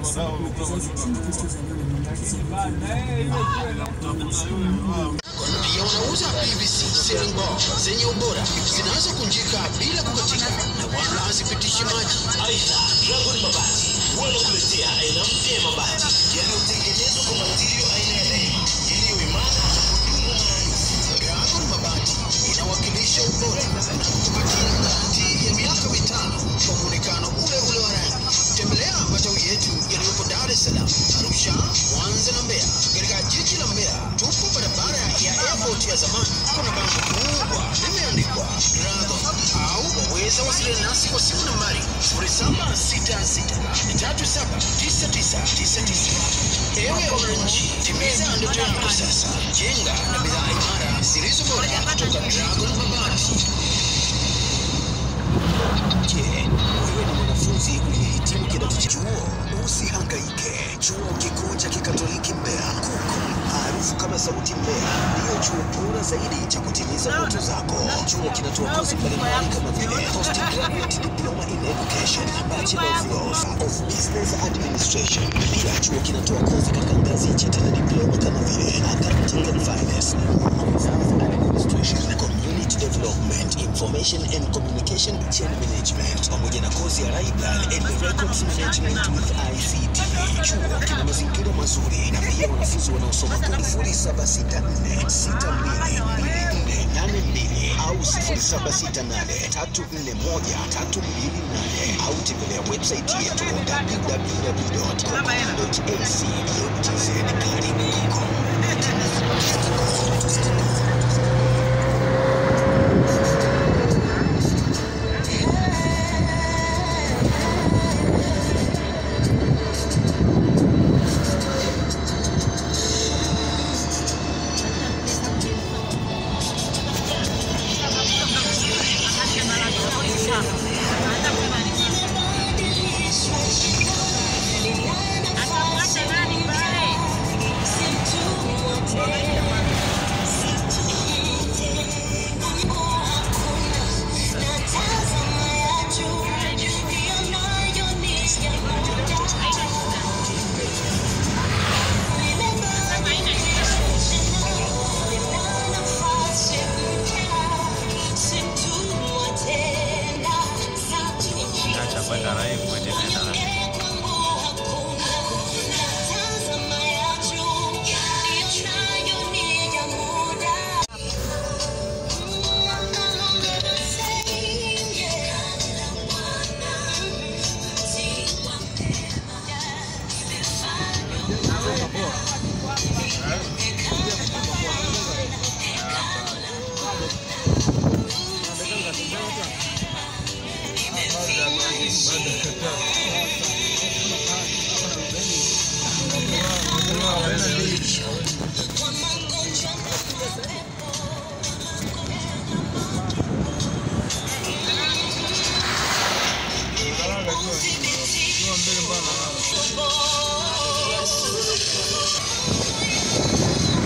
Pia unauza PVC ceiling bar zenye ubora zinazokunjika bila kukatika na wala hazipitishi maji. Aidha, Dragon Mabati wanakuletea aina mpya ya mabati yaliyotengenezwa kwa matirio aina ya laini iliyo imara na kudumu maradufu. Dragon Mabati inawakilisha ubora na kukupatia garanti ya miaka mitano kwa muonekano ule ule wa rangi. Tembelea matawi yetu yaliyopo Dar es Salaam, Arusha, Mwanza na Mbeya. Katika jiji la Mbeya tupo barabara ya airport ya zamani. Kuna bango kubwa limeandikwa Dragon au waweza wasiliana nasi kwa simu nambari 0766379999. Ewe wananchi, timiza ndoto yako sasa. Jenga na bidhaa imara zilizo bora kutoka Dragon Mabati. Je, wewe ni mwanafunzi uliyehitimu kidato cha chuo? Usihangaike. Chuo Kikuu cha Kikatoliki Mbeya KUKU maarufu kama Sauti Mbeya ndiyo chuo bora zaidi cha kutimiza ndoto zako. Chuo kinatoa kozi mbalimbali kama vile postgraduate diploma in education, bachelor of laws, of business administration. Pia chuo kinatoa kozi katika ngazi ya cheti na diploma kama vile accounting and finance, business administration, community development, information and communication chain management, pamoja na kozi ya library and records management with ICT. Chuo kina mazingira mazuri na pia wanafunzi wanaosoma kodi 0764622482 au 0768341328 au tembelea website yetu www.com.ac.tz. Karibu KUKU. Akamwacha nani pale? Acha kwenda live uendelee na live. Thank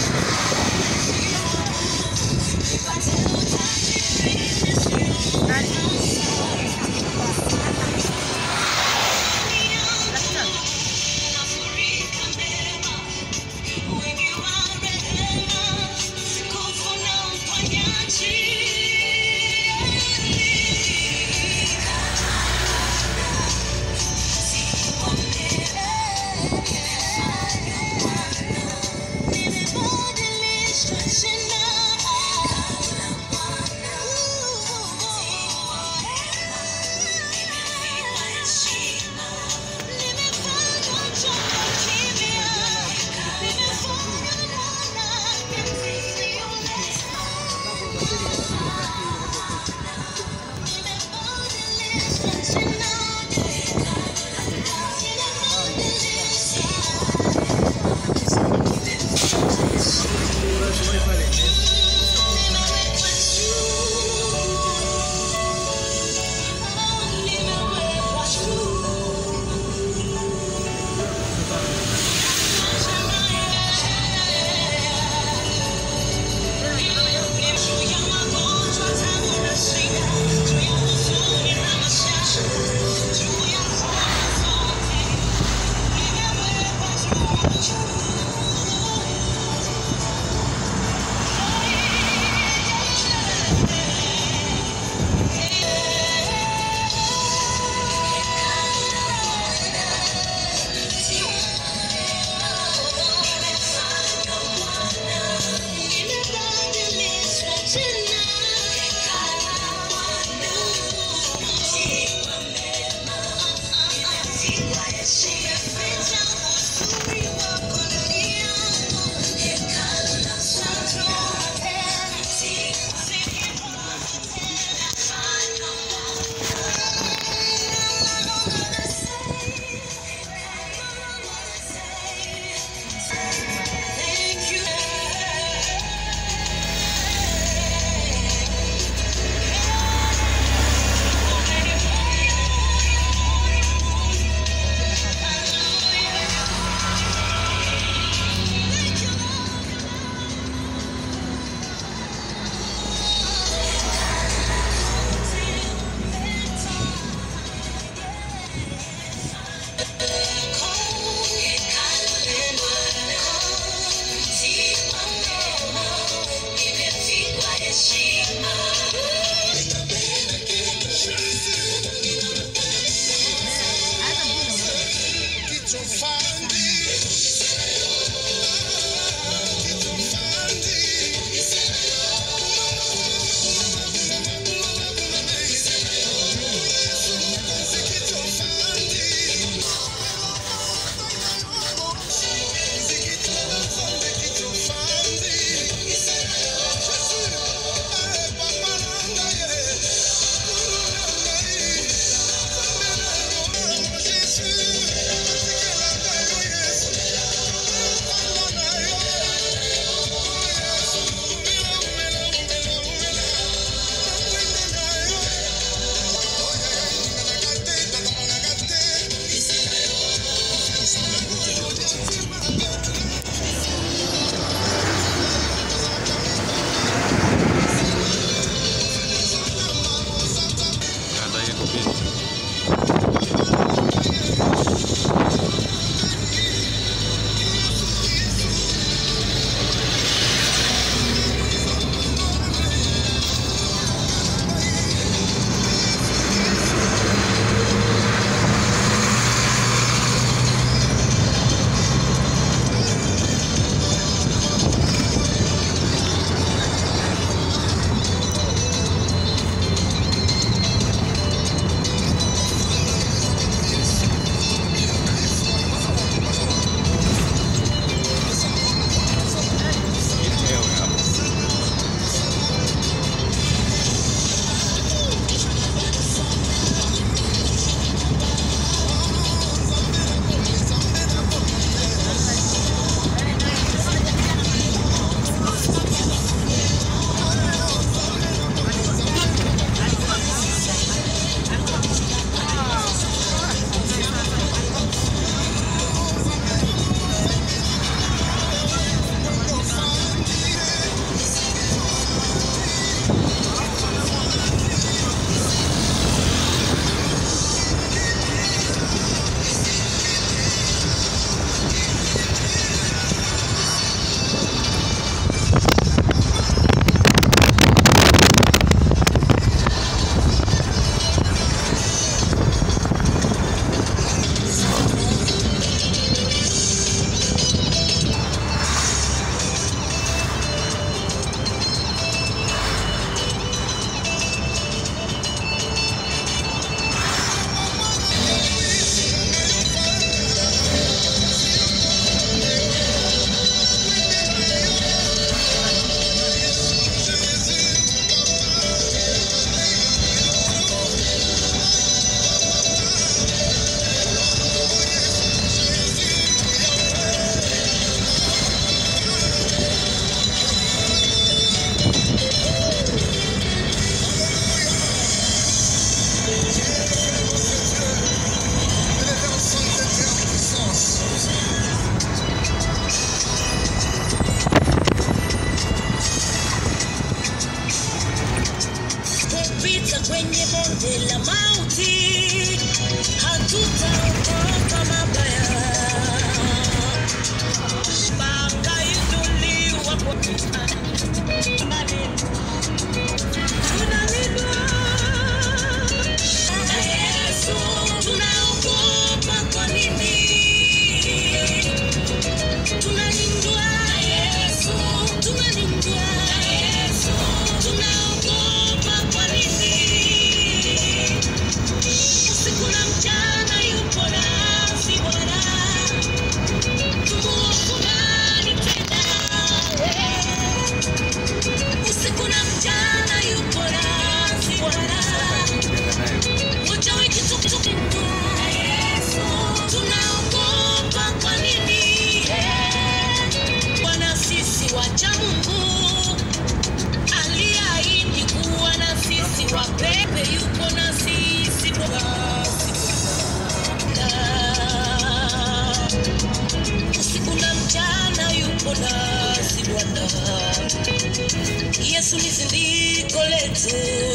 Chuo